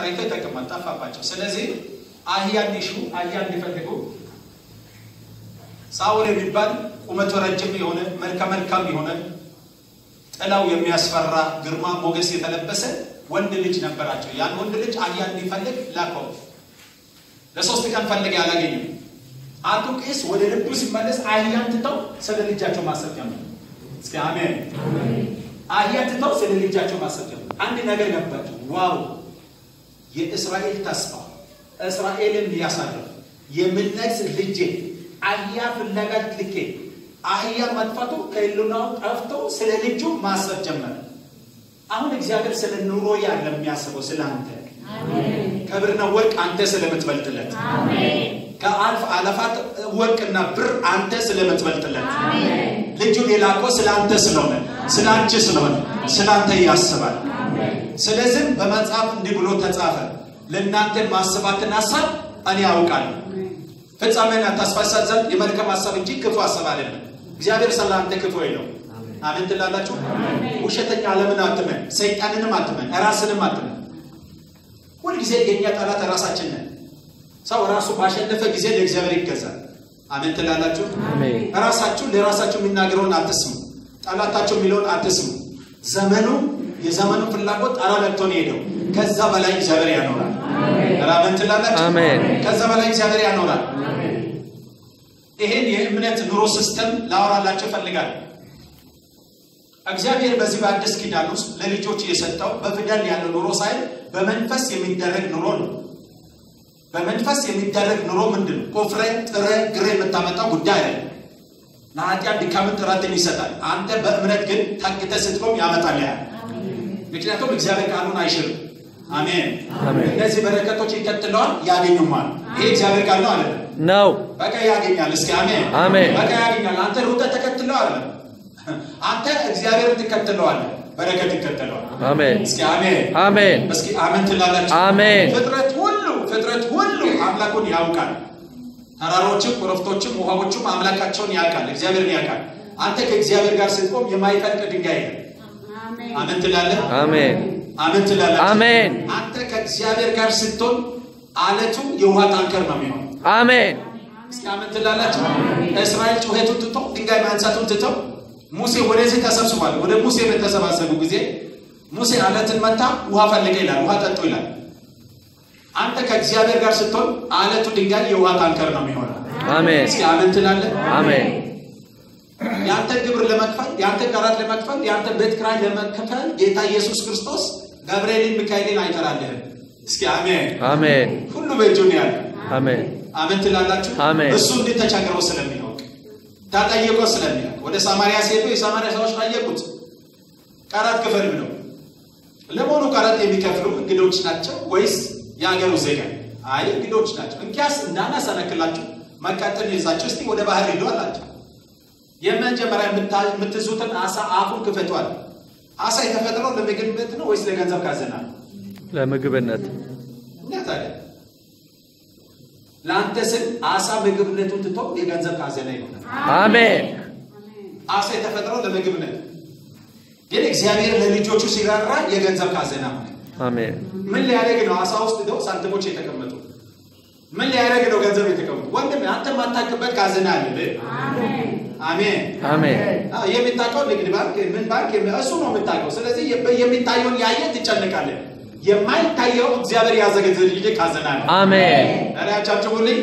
ተከራይቶ ይጠቅማል። ጠፋባቸው። ስለዚህ አህያ እንዲሹ አህያ እንዲፈልጉ ሳውል የሚባል ቁመቱ ረጅም የሆነ መልከ መልካም የሆነ ጥላው የሚያስፈራ ግርማ ሞገስ የተለበሰ ወንድ ልጅ ነበራቸው። ያን ወንድ ልጅ አህያ እንዲፈልግ ላከው። ለሶስት ቀን ፈልግ ያላገኘም። አንዱ ቄስ ወደ ልቡ ሲመለስ አህያን ትተው ስለ ልጃቸው ማሰብ ጀመሩ። እስኪ አሜን። አህያ ትተው ስለ ልጃቸው ማሰብ ጀመሩ። አንድ ነገር ነበራቸው። ዋው የእስራኤል ተስፋ እስራኤልን ሊያሳርፍ የምነግስ ልጄ አህያ ፍለጋ ልኬ አህያ መጥፋቱ ከህልውናው ጠፍቶ ስለ ልጁ ማሰብ ጀመረ። አሁን እግዚአብሔር ስለ ኑሮ ያለ የሚያስበው ስለ አንተ ክብርና ወርቅ አንተ ስለምትበልጥለት ከአልፍ አለፋት ወርቅና ብር አንተ ስለምትበልጥለት ልጁን የላከው ስለ አንተ ስለሆነ ስለ አንቺ ስለሆነ ስለ አንተ ያስባል። ስለዚህም በመጽሐፍ እንዲህ ብሎ ተጻፈ፣ ለእናንተ ማስባትን ሀሳብ እኔ ያውቃለሁ ፍጻሜን ታስፋሳት ዘንድ የመልካም ሀሳብ እንጂ ክፉ ሀሳብ አይደለም። እግዚአብሔር ስለ አንተ ክፉ ነው። አሜን ትላላችሁ። ውሸተኛ ዓለምን አትመን፣ ሰይጣንንም አትመን፣ ራስንም አትመን። ሁልጊዜ የእኛ ጠላት ራሳችን ነን። ሰው ራሱ ባሸነፈ ጊዜ ለእግዚአብሔር ይገዛል። አሜን ትላላችሁ። ራሳችሁ ለራሳችሁ የሚናገረውን አትስሙ፣ ጠላታችሁ የሚለውን አትስሙ። ዘመኑ የዘመኑ ፍላጎት ጣራ ነክቶ ነው ሄደው። ከዛ በላይ እግዚአብሔር ያኖራል። አሜን ትላላችሁ። አሜን። ከዛ በላይ እግዚአብሔር ያኖራል። ይሄን የእምነት ኑሮ ሲስተም ላወራላችሁ እፈልጋለሁ። እግዚአብሔር በዚህ በአዲስ ኪዳን ውስጥ ለልጆች የሰጠው በፊደል ያለው ኑሮ ሳይሆን በመንፈስ የሚደረግ ኑሮ ነው። በመንፈስ የሚደረግ ኑሮ ምንድን ነው? ቆፍረ ጥረ ግረ የምታመጣው ጉዳይ አይደለም። ለኃጢአት ድካምን ጥረትን ይሰጣል። አንተ በእምነት ግን ታግተ ስትቆም ያመጣል ያ ምክንያቱም እግዚአብሔር ቃሉን አይሽርም። አሜን። አሜን። እነዚህ በረከቶች ይቀጥለዋል፣ ያገኙማል። ይሄ እግዚአብሔር ቃል ነው አለ ነው። በቃ ያገኛል። እስኪ አሜን አሜን። በቃ ያገኛል። አንተ ሩጠ ተከትለው አለ አንተ እግዚአብሔር ትከተለዋለህ፣ በረከት ይከተለዋል። አሜን። እስኪ አሜን አሜን። እስኪ አሜን ትላላችሁ። አሜን። ፍጥረት ሁሉ ፍጥረት ሁሉ አምላኩን ያውቃል። ተራሮችም ኮረብቶችም ውሃዎችም አምላካቸውን ያውቃል፣ እግዚአብሔርን ያውቃል። አንተ ከእግዚአብሔር ጋር ስትቆም የማይፈልቅ ድንጋይ ነው። አሜን ትላለህ። አሜን። አሜን ትላለህ። አሜን። አንተ ከእግዚአብሔር ጋር ስትሆን አለቱ የውሃ ታንከር ነው የሚሆነው። አሜን። እስኪ አሜን ትላላችሁ። እስራኤል ጩኸቱን ትቶ ድንጋይ ማንሳቱን ትተው ሙሴ ወደዚህ ተሰብስቧል። ወደ ሙሴ በተሰባሰቡ ጊዜ ሙሴ አለትን መታ፣ ውሃ ፈልገ ይላል፣ ውሃ ጠጡ ይላል። አንተ ከእግዚአብሔር ጋር ስትሆን አለቱ ድንጋይ የውሃ ታንከር ነው የሚሆነው። አሜን። እስኪ አሜን ትላለህ። አሜን። የአንተ ግብር ለመክፈል የአንተ ቀረጥ ለመክፈል የአንተ ቤት ኪራይ ለመክፈል ጌታ ኢየሱስ ክርስቶስ ገብርኤልን ሚካኤልን አይጠራልህም። እስኪ አሜን። አሜን። ሁሉ በእጁ ነው ያለ። አሜን። አሜን ትላላችሁ። አሜን። እሱ እንዴት ተቸግረው ስለሚያውቅ ተጠይቆ ስለሚያውቅ ወደ ሳማሪያ ሲሄዱ የሳማሪያ ሰዎች ጠየቁት፣ ቀረጥ ክፈል ብለው። ለመሆኑ ቀረጥ የሚከፍሉ እንግዶች ናቸው ወይስ የሀገሩ ዜጋ? አይ እንግዶች ናቸው። እንኪያስ እንዳናሰነክላችሁ መቀጥል ይዛችሁ እስቲ ወደ ባህር ሂዱ አላቸው። የመጀመሪያ የምታ- የምትይዙትን አሳ አፉን ክፈቷል። አሳ የተፈጠረው ለምግብነት ነው ወይስ ለገንዘብ ካዘና ነው? ለምግብነት እና ታዲያ ለአንተ ስል አሳ ምግብነቱን ትቶ የገንዘብ ካዘና ይሆናል። አሜን። አሳ የተፈጠረው ለምግብነት ግን እግዚአብሔር ለልጆቹ ሲራራ የገንዘብ ካዘና ሆነ። አሜን። ምን ሊያደርግ ነው? አሳ ውስጥ ደው ሳንቲሞች የተቀመጡ ምን ሊያደርግ ነው? ገንዘብ የተቀመጡ ወንድም፣ አንተ የማታውቅበት ካዘና አለ። አሜን። አሜን። አዎ፣ የሚታውቀው ንግድ ባንክ ምን ባንክ የሚ- እሱ ነው የምታውቀው። ስለዚህ የ- የሚታየውን ያየ ትጨንቃለህ። የማይታየው እግዚአብሔር ያዘጋጀልህ ካዘና ነው። አሜን። ኧረ አጨብጭቡልኝ።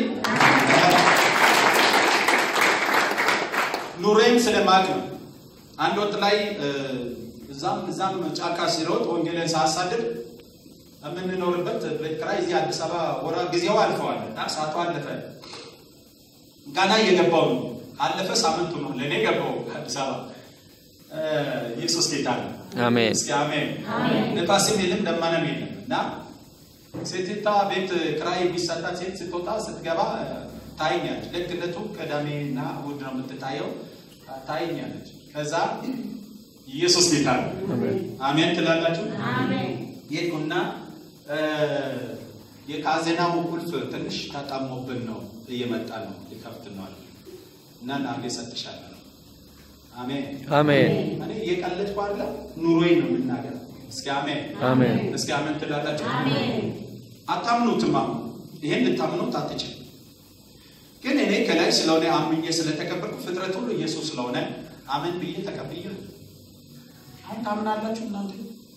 ኑሬን ስለማቅ ነው። አንድ ወቅት ላይ እ፣ እዛም እዛም ጫካ ሲሮጥ ወንጌልን ሳሳድር የምንኖርበት ቤት ኪራይ እዚህ አዲስ አበባ ወራ ጊዜው አልፈዋል እና ሰዓቱ አለፈ። ገና እየገባው ነው። አለፈ ሳምንቱ ነው ለእኔ ገባው አዲስ አበባ። እ፣ ኢየሱስ ጌታ ነው። አሜን። እስኪ አሜን። ነፋስም የለም ደመናም የለም እና ሴቲቷ ቤት ክራይ የሚሰጣት ሴት ስትወጣ ስትገባ እ፣ ታይኛለች። ልክ ዕለቱ ቅዳሜና እሑድ ነው የምትታየው። ታይኛለች። ከዛ ኢየሱስ ጌታ ነው። አሜን። አሜን ትላላችሁ። የሄድኩና እ፣ የካዜናው ቁልፍ ትንሽ ተጣሞብን ነው እየመጣ ነው ሊከፍት ነው አለ እና ናጌ ሰጥሻለሁ። አሜን አሜን። እኔ እየቀለድኩ አይደለም፣ ኑሮዬን ነው የምናገር። እስኪ አሜን አሜን። እስኪ አሜን ትላላችሁ። አታምኑትም። አሁን ይሄን ልታምኑት አትችልም። ግን እኔ ከላይ ስለሆነ አምኜ ስለተቀበልኩ ፍጥረት ሁሉ ኢየሱስ ስለሆነ አምን ብዬ ተቀብዬ አሁን ታምናላችሁ እናንተ?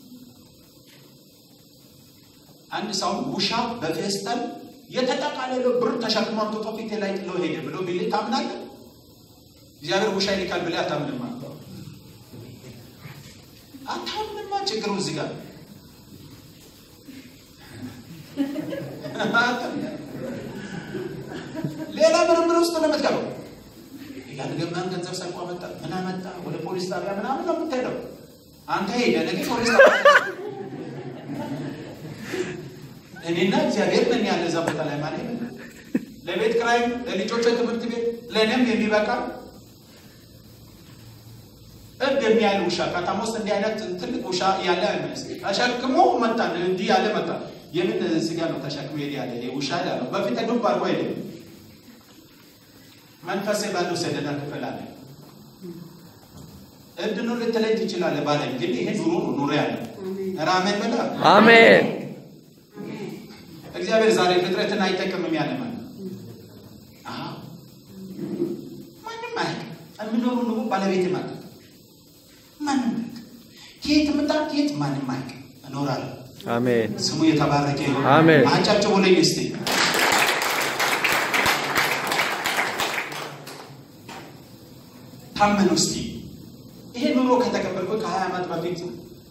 አንድ ሰው ውሻ በፌስታል የተጠቃለለው ብር ተሸክሞ አምጥቶ ፊቴ ላይ ጥሎ ሄደ ብሎ ቢል ታምናለህ? እግዚአብሔር ውሻ ይልካል ብለህ አታምንማ። አታምንማ። ችግሩ እዚህ ጋር ሌላ ምርምር ውስጥ ነው የምትገባው። ያልገባን ገንዘብ ሰርቆ አመጣ፣ ምን አመጣ፣ ወደ ፖሊስ ጣቢያ ምናምን ነው የምትሄደው። አንተ ሄደህ ነገ ፖሊስ ጣቢያ እኔና እግዚአብሔር ነን ያለ እዛ ቦታ ላይ ማለት ነው። ለቤት ክራይም፣ ለልጆች ትምህርት ቤት፣ ለእኔም የሚበቃ እብድ የሚያህል ውሻ ከተማ ውስጥ እንዲህ አይነት ትልቅ ውሻ ያለ አይመስልም። ተሸክሞ መጣ፣ እንዲህ ያለ መጣ። የምን ስጋ ነው ተሸክሞ ሄድ ያለ ይሄ ውሻ ያለ በፊት ዱብ አድርጎ ሄደ። መንፈሴ ባለው ሰደዳ ክፍል አለ። እብድ ነው ልትለኝ ትችላለህ ባለኝ፣ ግን ይሄ ኑሮ ነው ኑሮ ያለ ራመን በላ አሜን እግዚአብሔር ዛሬ ፍጥረትን አይጠቅምም ያለ ማለት አዎ፣ ማንም አያውቅም። የምኖሩ ኑሮ ባለቤት ማለት ማንም አያውቅም። ከየት ምጣ ከየት ማንም አያውቅም። እኖራለሁ። አሜን ስሙ የተባረከ ይሁን። አሜን። አጫጭው ብለኝ እስቲ ታመኑ እስቲ ይሄ ኑሮ ከተቀበልኩ ከሀያ ዓመት በፊት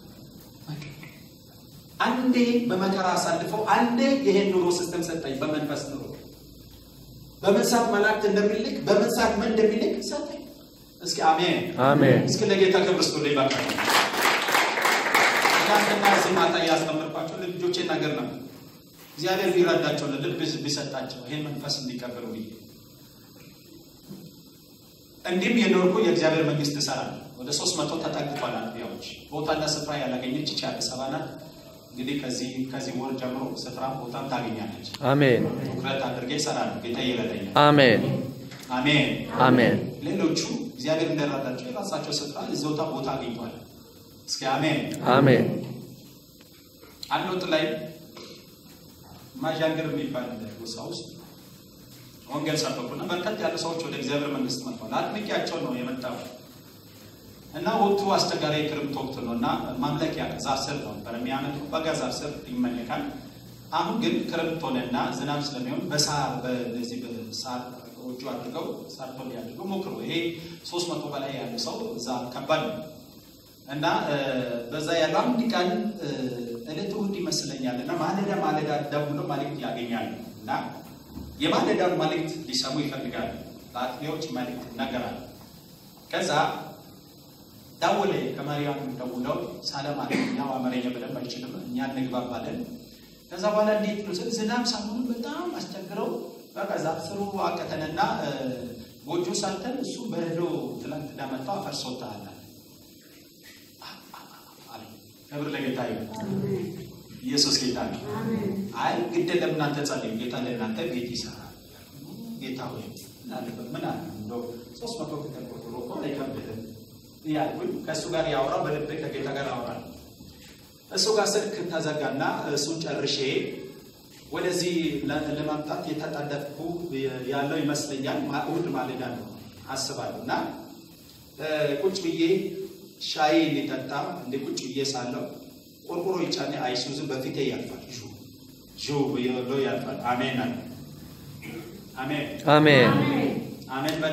አንዴ በመከራ አሳልፈው አንዴ ይሄን ኑሮ ሲስተም ሰጠኝ። በመንፈስ ኑሮ በምን ሰዓት መላእክት እንደሚልክ በምን ሰዓት ምን እንደሚልክ ሰጠኝ። እስኪ አሜን አሜን እስኪ ለጌታ ክብር ስጡልኝ። በቃ ትናንትና እዚህ ማታ እያስተምርኳቸው ለልጆቼ ነገር ነበር። እግዚአብሔር ቢረዳቸው ልብ ቢሰጣቸው ይሄን መንፈስ እንዲቀበሉ ብዬ እንዲህም የኖርኩ የእግዚአብሔር መንግስት እሰራለሁ። ወደ ሶስት መቶ ተጠግቷል አጥቢያዎች ቦታና ስፍራ ያላገኘች ይቺ አዲስ አበባ ናት። እንግዲህ ከዚህ ከዚህ ወር ጀምሮ ስፍራ ቦታም ታገኛለች። አሜን ትኩረት አድርጌ እሰራለሁ። ጌታ ይረዳኛል። አሜን አሜን። አሜን ሌሎቹ እግዚአብሔር እንደረዳቸው የራሳቸው ስፍራ እዚያው ቦታ አግኝቷል። እስኪ አሜን። አሜን አንድ ወጥ ላይ ማዣንገር የሚባል ጎሳ ውስጥ ወንጌል ሰበኩና በርከት ያሉ ሰዎች ወደ እግዚአብሔር መንግስት መጥተዋል። አጥምቂያቸው ነው የመጣው እና ወቅቱ አስቸጋሪ የክረምት ወቅት ነው እና ማምለኪያ ዛፍ ስር ነው ነበር የሚያመልኩ በጋ ዛፍ ስር ይመለካል። አሁን ግን ክረምት ሆነና ዝናብ ስለሚሆን በሳር በዚህ በሳር ጎጆ አድርገው ሳር ቶል ያድርገው ሞክሩ። ይሄ ሶስት መቶ በላይ ያለ ሰው እዛ ከባድ ነው እና በዛ ያለው አንድ ቀን እለት እሑድ ይመስለኛል እና ማለዳ ማለዳ ደውሎ መልእክት ያገኛሉ እና የማለዳውን መልእክት ሊሰሙ ይፈልጋሉ። በአጥቢያዎች መልእክት ይነገራል። ከዛ ደወለ ከማርያም ደውለው ሰላም አለ። ያው አማርኛ በደንብ አይችልም፣ እኛ እንግባባለን። ከዛ በኋላ እንዴት ነው ስል ዝናብ ሰሞኑን በጣም አስቸግረው በቃ ዛፍ ስሩ አቀተንና ጎጆ ሰርተን እሱ በረዶ ትላንት እንዳመጣው አፈርሶታል አለ። ክብር ለጌታ ይሁን። ኢየሱስ ጌታ ነው። አይ ግድ ለእናንተ ጸልዩ፣ ጌታ ለእናንተ ቤት ይሰራል። ጌታ ሆይ ምን አለበት ምን አለ እንደው ሶስት መቶ ቁጥር ቆጥሮ እኮ አይከብድም እያልኩኝ ከእሱ ጋር ያወራው በልቤ ከጌታ ጋር ያወራል። እሱ ጋር ስልክ ተዘጋና እሱን ጨርሼ ወደዚህ ለማምጣት የተጣደፍኩ ያለው ይመስለኛል። እሑድ ማለዳ ነው አስባለሁ እና ቁጭ ብዬ ሻይ ሊጠጣ እንደ ቁጭ ብዬ ሳለው ቆርቆሮ ይጫኔ አይሱዙ በፊቴ ያልፋል። ሹ ሹ ብሎ ያልፋል። አሜን አለ። አሜን አሜን አሜን በለ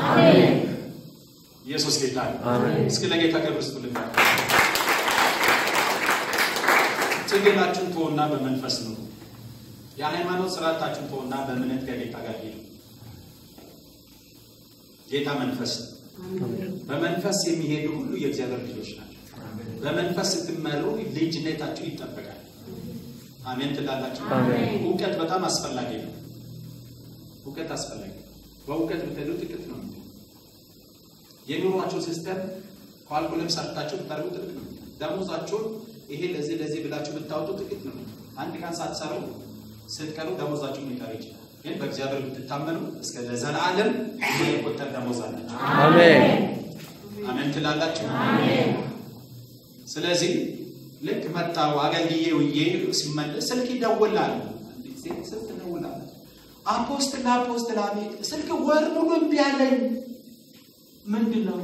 ኢየሱስ ጌታ ነው። አሜን። እስኪ ለጌታ ክብር ስጡልኝ። ትግላችሁን ተወና በመንፈስ ነው። የሃይማኖት ስርዓታችሁን ተወና በእምነት ከጌታ ጋር ሄዱ። ጌታ መንፈስ ነው። በመንፈስ የሚሄዱ ሁሉ የእግዚአብሔር ልጆች ናቸው። በመንፈስ ስትመሩ ልጅነታችሁ ይጠበቃል። አሜን ትላላችሁ። አሜን። እውቀት በጣም አስፈላጊ ነው። እውቀት አስፈላጊ ነው። በእውቀት ብትሄዱ ጥቂት ነው። የኑሯችሁ ሲስተም ኳልኩለም ሰርታችሁ ብታደርጉ ጥቂት ነው። ደሞዛችሁን ይሄ ለዚህ ለዚህ ብላችሁ ብታወጡ ጥቂት ነው። አንድ ቀን ሳትሰሩ ስትቀሩ ደሞዛችሁን ሊቀር ይችላል። ግን በእግዚአብሔር ብትታመኑ እስከ ለዘላለም የቆጠር ደሞዝ አላችሁ። አሜን አሜን ትላላችሁ። ስለዚህ ልክ መጣሁ አገልግዬ ውዬ ሲመለስ ስልክ ይደውላል። አንዲት ሴት ስልክ ትደውላለች። አፖስትል አፖስትል፣ አቤት። ስልክ ወር ሙሉ እምቢ አለኝ። ምንድን ነው?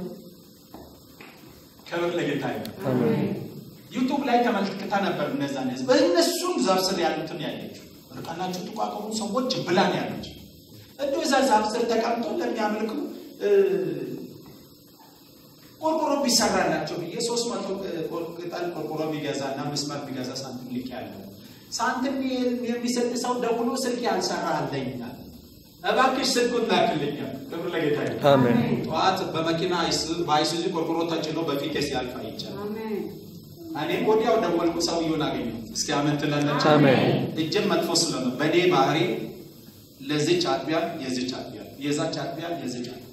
ክብር ለጌታ ይሁን። አሜን ዩቱብ ላይ ተመልክታ ነበር። እነዛ እነዚህ በእነሱም ዛፍ ስር ያሉትን ያለችው ርቃናችሁ ጥቋቁሩ ሰዎች ብላን ያለችው እንዲ እዛ ዛፍ ስር ተቀምጦ ለሚያመልኩ እ፣ ቆርቆሮ ቢሰራላቸው ብዬ ሶስት መቶ ቅጠል ቆርቆሮ ቢገዛ እና ምስማር ቢገዛ ሳንቲም ልክ ያለው ሳንቲም የሚሰጥ ሰው ደውሎ ስልክ ያልሰራ አለኛል። እባክሽ ስልኩን ላክልኛል። ክብር ለጌታ ይሁን። አሜን ጠዋት በመኪና አይሱ- በአይሱዚ ቆርቆሮ ተጭኖ በፊቴ ሲያልፍ አይቻል። እኔም ወዲያው ደወልኩ፣ ሰውየውን አገኘሁት። እስኪ አሜን ትላላችሁ? አሜን እጅም መጥፎ ስለሆነ በእኔ ባህሪ ለዚች አጥቢያ የዚች አጥቢያ የዛች አጥቢያ የዚች አጥቢያ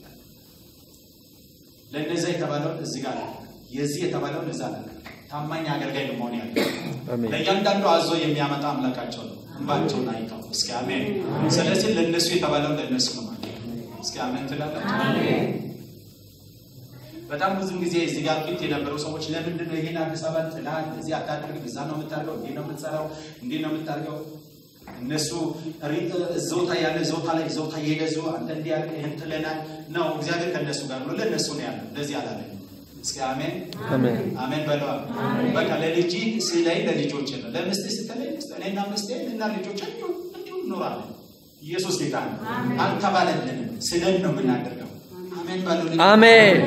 ለእነዛ የተባለውን እዚህ ጋር አለ፣ የዚህ የተባለውን እዛ አለ። ታማኝ አገልጋይ ነው መሆን ያለ አሜን ለእያንዳንዱ አዞ የሚያመጣ አምላካቸው ነው። እንባቸውን አይተው እስኪ አሜን። ስለዚህ ለእነሱ የተባለውን ለእነሱ ነው ማለት ነው። እስኪ አሜን ትላላችሁ? በጣም ብዙ ጊዜ እዚህ ጋር ፊት የነበሩ ሰዎች ለምንድን ነው ይሄን አዲስ አበባ ጥላል እዚህ አታደርግም፣ እዛ ነው የምታደርገው፣ እንዲህ ነው የምትሰራው፣ እንዲህ ነው የምታደርገው። እነሱ ሪ- ዞታ ያለ ዞታ ላይ ዞታ እየገዙ አንተ እንዲህ ያለ ይህን ጥለናል ነው። እግዚአብሔር ከእነሱ ጋር ነው፣ ለእነሱ ነው ያለው። ለዚህ አላለም። እስኪ አሜን አሜን አሜን በለዋ። በቃ ለልጅ ስለይ ለልጆች ነው። ለምስት ስትለይ ምስት እኔና ምስቴ እና ልጆች እንዲሁ እንዲሁ እኖራለን። ኢየሱስ ጌታ ነው። አልተባለልንም፣ ስለን ነው የምናደርገው። አሜን በሉ። አሜን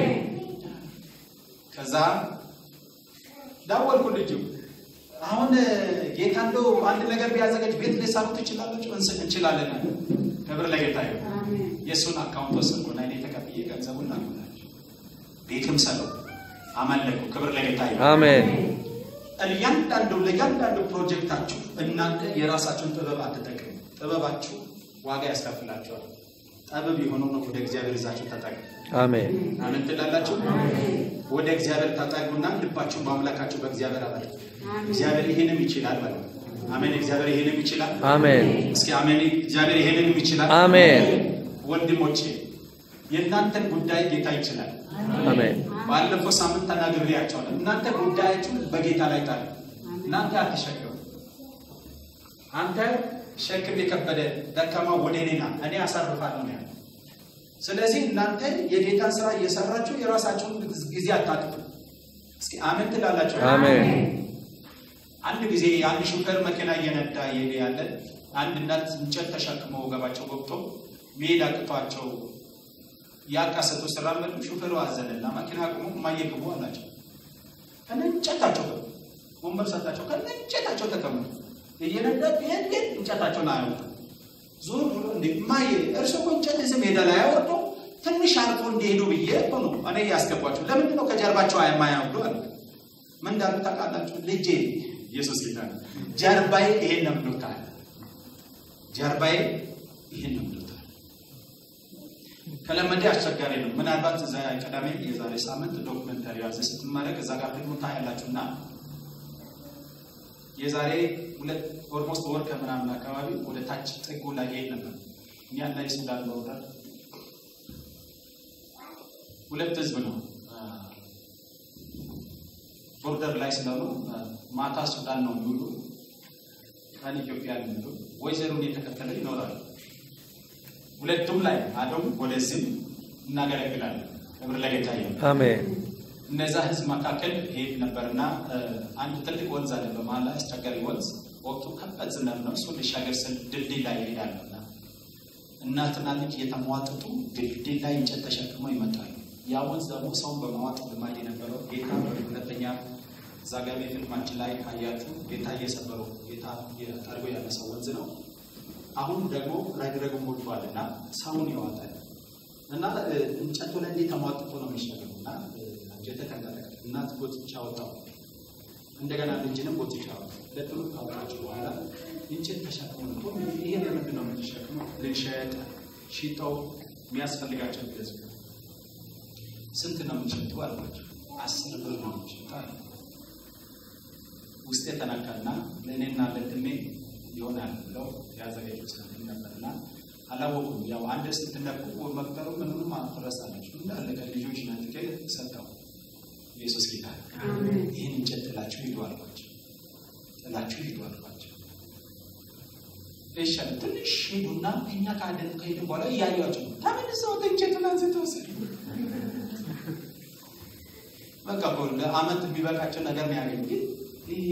ከዛ ደወልኩ ልጁ አሁን ጌታ እንደው አንድ ነገር ቢያዘጋጅ ቤት ሊሰሩ ትችላለች እንችላለን አለ። ክብር ለጌታ ይሁን። የእሱን አካውንት ወሰድኩና እኔ ተቀብዬ ገንዘቡን ላኩላቸው። ቤትም ሰለው አመለኩ። ክብር ለጌታ ይሁን። አሜን እያንዳንዱ ለእያንዳንዱ ፕሮጀክታችሁ እናንተ የራሳችሁን ጥበብ አትጠቅሙ። ጥበባችሁ ዋጋ ያስከፍላችኋል። ጠበብ የሆነው ነው ወደ እግዚአብሔር ይዛችሁ ተጠቅሙ። አሜን አሜን ትላላችሁ። ወደ እግዚአብሔር ተጠጉና ልባችሁን በአምላካችሁ በእግዚአብሔር አበል። እግዚአብሔር ይሄንም ይችላል በሉ። አሜን። እግዚአብሔር ይሄንም ይችላል። አሜን እስኪ አሜን። እግዚአብሔር ይሄንንም ይችላል። አሜን ወንድሞቼ የእናንተን ጉዳይ ጌታ ይችላል። አሜን ባለፈው ሳምንት ተናግሬያቸዋለሁ። እናንተ ጉዳያችሁን በጌታ ላይ ጣሉ። እናንተ አትሸከሙ። አንተ ሸክም የከበደ ደካማ ወደ እኔ ና እኔ አሳርፋለሁ ነው ያለው። ስለዚህ እናንተ የጌታን ስራ እየሰራችሁ የራሳችሁን ጊዜ አታጥፉ። እስኪ አሜን ትላላችሁ? አሜን አንድ ጊዜ አንድ ሹፌር መኪና እየነዳ እየሄደ ያለ አንድ እናት እንጨት ተሸክመው ወገባቸው ገብቶ መሄድ አቅቷቸው ያቃሰቱ ሲራመዱ ሹፌሩ አዘነና መኪና አቁሞ እማዬ ግቡ አላቸው። ከነ እንጨታቸው ገቡ። ወንበር ሰጣቸው። ከነ እንጨታቸው ተቀመጡ። እየነዳ ቢሄድ ግን እንጨታቸውን አያወጡ። ዞር ብሎ እንዴ እማዬ እርሱ እኮ እንጨት እዚህ ሜዳ ላይ አያወርዱ ትንሽ አርፎ እንዲሄዱ ብዬ እኮ ነው እኔ ያስገቧቸው። ለምንድን ነው ከጀርባቸው የማያወርዱ አለ። ምን እንዳሉ ታውቃላችሁ? ልጄ ኢየሱስ ጌታ ነው። ጀርባዬ ይሄን ነው ብሎታል። ጀርባዬ ይሄን ነው ብሎታል። ከለመደ አስቸጋሪ ነው። ምናልባት እዛ ቀዳሜ የዛሬ ሳምንት ዶክመንታሪ ያዘ ስትመረቅ እዛ ጋር ደግሞ ታያላችሁ እና የዛሬ ሁለት ኦልሞስት ወር ከምናምን አካባቢ ወደ ታች ጥጉ ላይ ሄድ ነበር እኛ እና የሱዳን ቦርደር ሁለት ህዝብ ነው ቦርደር ላይ ስለሆኑ ማታ ሱዳን ነው የሚውሉ ቀን ኢትዮጵያ ነው የሚውሉ ወይዘሩን የተከተለ ይኖራሉ። ሁለቱም ላይ አዶም ወደዚህም እናገለግላለን። ክብር ለጌታ ይሁን። አሜን እነዛ ህዝብ መካከል ሄድ ነበርና አንድ ትልቅ ወንዝ አለ። በመሀል ላይ አስቸጋሪ ወንዝ ወቅቱ ከባድ ዝናብ ነው። እሱ ሊሻገር ስል ድልድይ ላይ ይሄዳለና እናትና ልጅ የተሟጠጡ ድልድይ ላይ እንጨት ተሸክመው ይመጣሉ። ያ ወንዝ ደግሞ ሰውን በማዋጥ ልማድ የነበረው ጌታ ሁለተኛ እዛ ጋር ፊልማችን ላይ ካያችሁ ጌታ እየሰበረው ጌታ ጠርጎ ያነሳው ወንዝ ነው። አሁን ደግሞ ረግረግ ሞልቷል እና ሰውን ይዋጣል እና እንጨቱ ላይ እንዴት ተሟጥጦ ነው የሚሻገሩ እና አንጀተ ተንቀጠቀጠ። እናት ጎትቻ አወጣው፣ እንደገና ልጅንም ጎትቻ አወጣው። ሁለቱም ካወጣቸው በኋላ እንጨት ተሸክሞ ነው ይሄ ለምንድን ነው የምትሸክመው? ልንሸጥ ሽጠው የሚያስፈልጋቸው ገዝ ስንት ነው የምንሸጡ አልኳቸው። አስር ብር ነው የምንሸጡ አለ። ውስጤ ተነካና ለእኔና ለድሜ ይሆናል ብለው ያዘጋጁ ሳንቲም ነበርና አላወቁም። ያው አንድ ስትነኩ መቅጠሩ ምንም አትረሳላችሁ እንዳለ ከልጆች ነጥቄ ሰጠው። ኢየሱስ ጌታ ይህን እንጨት ጥላችሁ ሂዱ አልኳቸው። ብላችሁ ሂዱ አልኳቸው። እሺ አለ። ትንሽ ሂዱና እኛ ካደን ከሄድን በኋላ እያዩቸው ነው። ተመልሰው ትንቸቱን አንስተው ወሰዱ። በቃ እኮ ለአመት የሚበቃቸው ነገር ነው ያገኙ። ግን ይሄ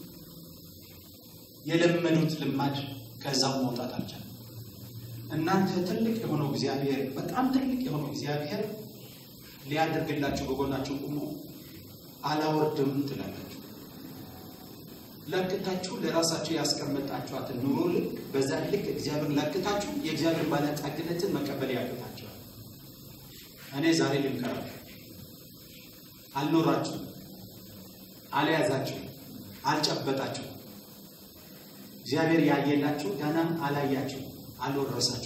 የለመዱት ልማድ ከዛው መውጣት አልቻለም። እናንተ ትልቅ የሆነው እግዚአብሔር በጣም ትልቅ የሆነው እግዚአብሔር ሊያደርግላችሁ በጎናችሁ ቁሞ አላወርድም ትላላችሁ። ለክታችሁ ለራሳችሁ ያስቀመጣችኋትን ኑሮ ልክ በዛ ልክ እግዚአብሔር ለክታችሁ የእግዚአብሔር ባለጠግነትን መቀበል ያቅታችኋል። እኔ ዛሬ ልምከራችሁ፣ አልኖራችሁም፣ አልያዛችሁም፣ አልጨበጣችሁም። እግዚአብሔር ያየላችሁ ገናም አላያችሁ፣ አልወረሳችሁ።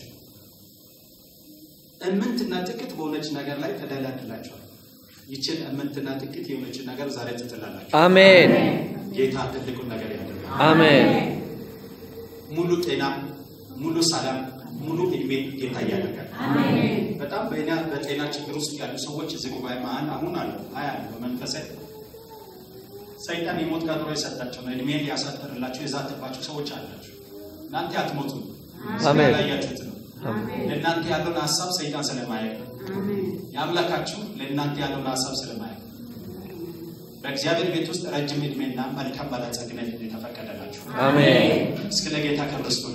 እምንትና ጥቂት በሆነች ነገር ላይ ተደላድላችኋል። ይችን እምንትና ጥቂት የሆነችን ነገር ዛሬ ትጥላላችሁ። አሜን ጌታ ትልቁን ነገር ያደርጋል። አሜን ሙሉ ጤና፣ ሙሉ ሰላም፣ ሙሉ እድሜ ጌታ ያደርጋል። በጣም በእኛ በጤና ችግር ውስጥ ያሉ ሰዎች እዚህ ጉባኤ መሀል አሁን አሉ አያሉ በመንፈሳዊ ሰይጣን የሞት ቀጠሮ የሰጣቸው ነው። እድሜ ሊያሳጥርላቸው የዛተባቸው ሰዎች አላቸው። እናንተ አትሞቱም። አሜን። ያያችሁት ነው። ለእናንተ ያለውን ሀሳብ ሰይጣን ስለማያውቅ ነው። የአምላካችሁ ለእናንተ ያለውን ሀሳብ ስለማያውቅ ነው። በእግዚአብሔር ቤት ውስጥ ረጅም እድሜና መልካም ባለጸግነት የተፈቀደላችሁ አሜን እስከ ለጌታ ክብር ስጡ።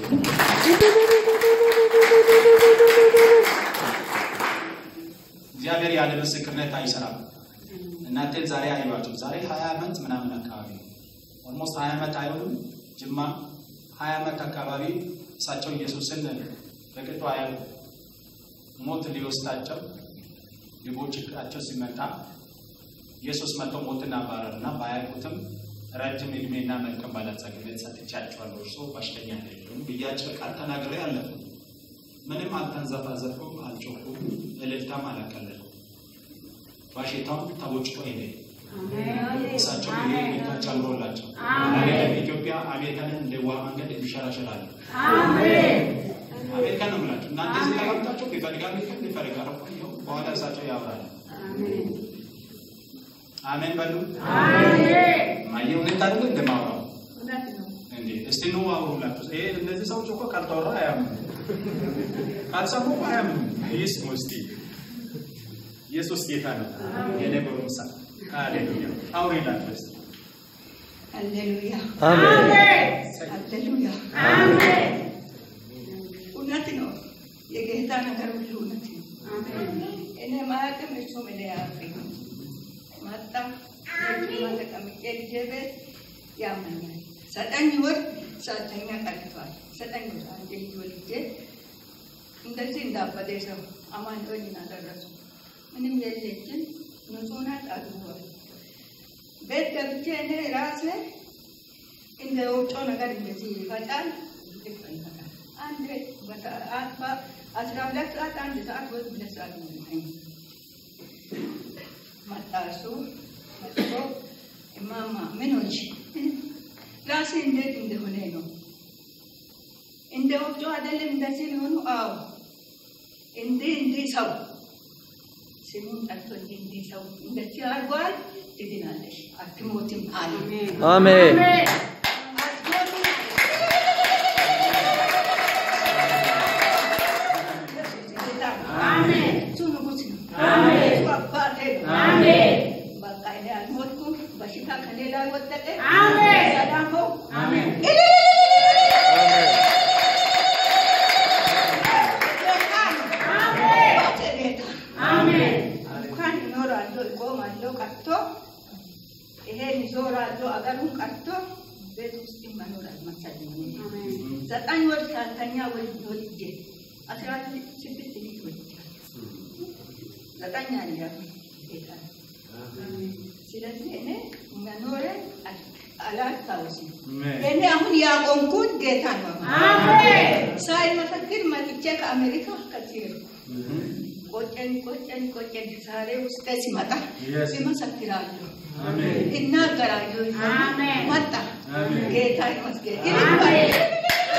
እግዚአብሔር ያለ ምስክርነት አይሰራም። እናንተን ዛሬ አይሏቸው። ዛሬ ሀያ ዓመት ምናምን አካባቢ ነው። ኦልሞስት ሀያ ዓመት አይሆንም። ጅማ ሀያ ዓመት አካባቢ እሳቸው ኢየሱስን በቅጡ አያሉ ሞት ሊወስዳቸው ሊቦጭቃቸው ሲመጣ ኢየሱስ መጥቶ ሞትን አባረርና ባያውቁትም ረጅም እድሜና መልካም ባለጸግነት ሰጥቻቸዋለሁ፣ እርሶ በሽተኛ አይደሉም ብያቸው ቃል ተናግሬ አለፉ። ምንም አልተንዘፋዘፍኩም፣ አልጮኩም፣ እልልታም አላቀለልኩም። በሽታውም ተቦጭቆ ሄደ። እሳቸው ይሄ ጌታ ጨምሮላቸው አይደለም ኢትዮጵያ አሜሪካንን እንደ ውሃ መንገድ የሚሸራሸራሉ። አሜሪካ ነው የምላቸው። እናንተ እዚህ ተቀምጣችሁ ቢፈልግ አሜሪካ ቢፈልግ አረቆ ይኸው በኋላ እሳቸው ያወራሉ። አሜን በሉ። ማየ እውነት አይደለ እንደማወራው እንዴ? እስቲ ነው አውሩላችሁ። ይሄ እነዚህ ሰዎች እኮ ካልተወራ አያምኑ፣ ካልሰሙ እኮ አያምኑ። ይስሙ እስቲ። ኢየሱስ ጌታ ነው። የኔ ጎረምሳ ሃሌሉያ። አውሪላችሁ እስቲ። ሃሌሉያ አሜን ሃሌሉያ። እውነት ነው። የጌታ ነገር ሁሉ እውነት ነው። እኔ ማያውቅም እሱም እኔ አያውቅም። መጣ ማ ተቀምጬ ልጄ ቤት ያመኛል። ዘጠኝ ወር ሳተኛ ቀርቷል። ዘጠኝ ወር አንድ ልጅ ወልጄ እንደዚህ እንዳበደ ሰው አማኑኤል አደረሱ። ምንም የለችም። ንጹህ ናት። አግቧል። ቤት ገብቼ እኔ ራሴ እንደ ወጮ ነገር እንደዚህ ይፈጫል ይፈጫል። አንድ አስራ ሁለት ሰዓት አንድ ሰዓት ወይ ሁለት ሰዓት ነው የሚተኛው። መጣ እሱ መጥቶ እማማ ምን ሆንሽ? ራሴ እንዴት እንደሆነ ነው እንደ ወፍጮ አይደለም እንደዚህ ሊሆኑ? አዎ እንዲህ እንዲህ ሰው ስሙን ጠርቶ እንዲህ እንዲህ ሰው እንደዚህ አድርጓል፣ ትድናለሽ፣ አትሞትም አለ። አሜን አትሞትም እሱ ንጉሥ ነው። እሱ አባቴ ነው። በቃ እኔ አልሞትኩም። በሽታ ከኔ ላይ ወደቀ። ሰላም ሆንኩ። ጌታ ነው። አባቴ ጌታ እንኳን እኖራለሁ እቆማለሁ ቀርቶ ይሄን ይዞራለሁ አገሩን ቀርቶ ቤት ውስጥ መኖር አልመሰለኝም። ዘጠኝ ወር ሳልተኛ ወልጅ ወልጄ አስራ ስድስት ልጅ ወልጃለሁ። ዘጠኝ አለ ጌታ ነው። ስለዚህ እኔ መኖሬ አላስታውስም። እኔ አሁን ያቆምኩት ጌታ ነው። ሳይመሰክር መጥቼ ከአሜሪካ ከዚህ ሄድኩ። ቆጨኝ ቆጨኝ ቆጨኝ። ዛሬ ውስጤ ሲመጣ ይመሰክራለሁ፣ እናገራለሁ። መጣ ጌታ ይመስገን።